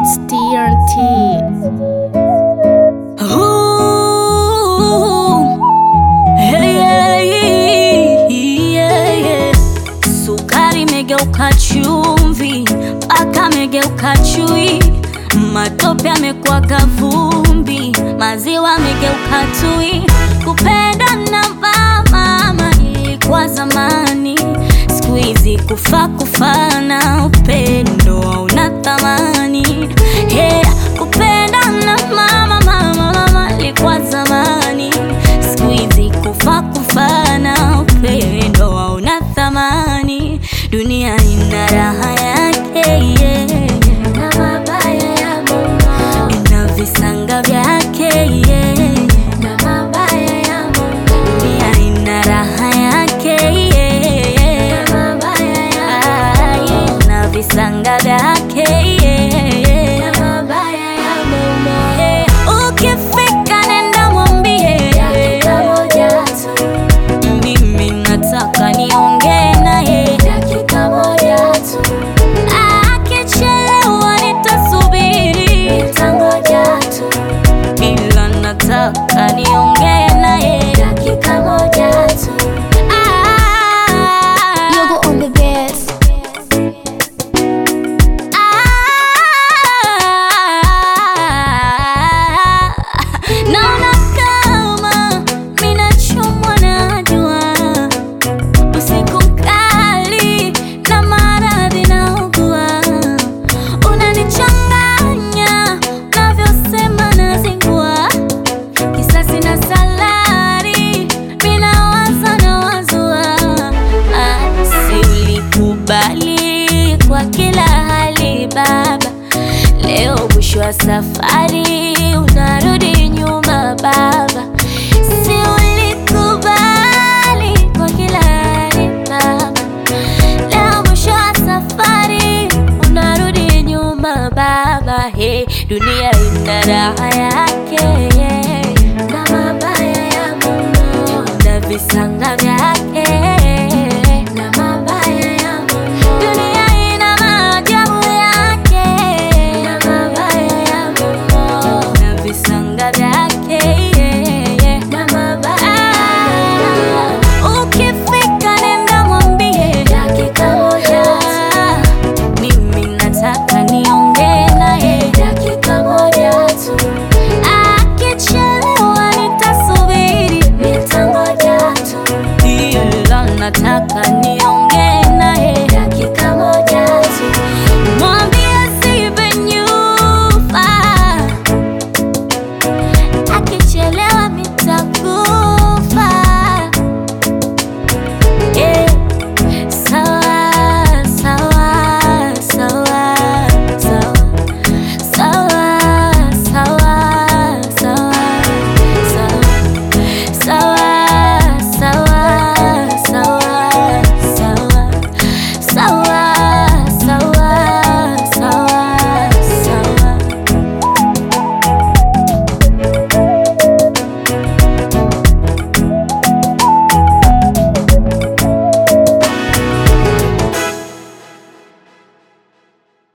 It's TNT. Ooh, yeah, yeah, yeah. Sukari imegeuka chumvi, mpaka amegeuka chui, matope amekuwa kavumbi, maziwa amegeuka tui. Kupenda na mama ilikuwa zamani, siku hizi kufa kufana, upendo hauna thamani. Hey, kupenda na mama mama mama ilikuwa zamani, siku hizi kufa kufana, upendo hauna thamani. Dunia ina raha yake yeah, na mabaya ya Mungu, ina visanga vyake yeah, na mabaya ya Mungu. Dunia ina raha yake yeah, na mabaya ya Mungu, na visanga vyake yeah, na mabaya ya Mungu. Ukifika nenda mwambie dakika moja tu mimi nataka niongee naye dakika moja tu. Akichelewa nitasubiri, nitangoja tu, ila nataka niongee naye dakika moja tu. Ah, Yogo on the best. ah, naona kama minachomwa na jua usiku mkali na maradhi naugua, unanichanganya navyosema nazingua, kisasi na salari minawaza na wazua, Ah, si ulikubali kwa kila hali baba, leo mwisho wa safari unarudi nyuma baba, si ulikubali kwa kila hali baba, leo mwisho wa safari unarudi nyuma baba. He, dunia ina raha yake yeah, na mabaya ya Mungu na visanga vyake